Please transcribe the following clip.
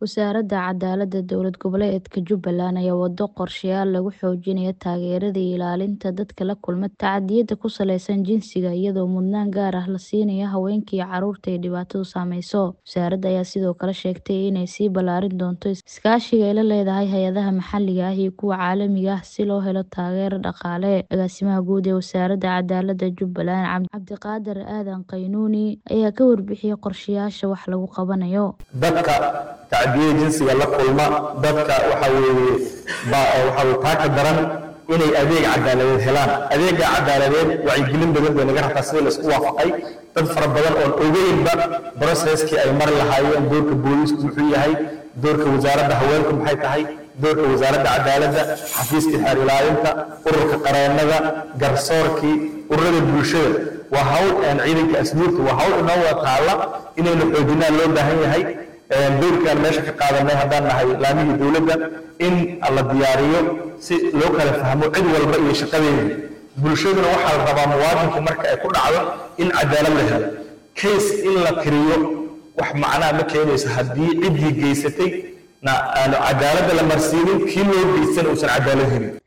Wasaaradda Cadaaladda Dowlad Goboleedka Jubbaland ayaa wado qorshayaal lagu xoojinayo taageerada iyo ilaalinta dadka la kulma tacadiyada ku saleysan jinsiga iyadoo mudnaan gaar ah la siinayo haweenka iyo carruurta ay dhibaatadu saameyso. Wasaaradda ayaa sidoo kale sheegtay inay sii ballaarin doonto iskaashiga ay la leedahay hay'adaha maxalliga ah iyo kuwa caalamiga ah si loo helo taageero dhaqaale. Agaasimaha guud ee Wasaaradda Cadaaladda Jubbaland Cabdiqaadir Aadan Qaynuuni ayaa ka warbixiyay qorshayaasha wax lagu qabanayo. dadka tacdiyada jinsiga la kulma dadka waxa weeye baa waxa weye taaka daran inay adeeg cadaaladeed helaan adeega cadaaladeed wacyigelin badan bay naga rabtaa sida la isku waafaqay dad fara badan oon ogeynba processkii ay mari lahaayeen doorka booliisku muxuu yahay doorka wasaaradda haweenku maxay tahay doorka wasaaradda cadaaladda xafiiska xeer ilaalinta ururka qareennada garsoorkii ururada bulshada waa hawl aan ciidanka asluubta waa hawl inoo wada taalla inaynu xoojinaan loo baahan yahay dowrkaan meesha ka qaadanay haddaan nahay laamihii dowladda in la diyaariyo si loo kala fahmo cid walba iyo shaqadeedii bulshaduna waxaa la rabaa muwaadinku marka ay ku dhacdo in cadaalad la helo case in la tiriyo wax macnaha ma keenayso haddii ciddii geysatay na aanu cadaaladda la marsiinin kii loo geysan uusan cadaalad helin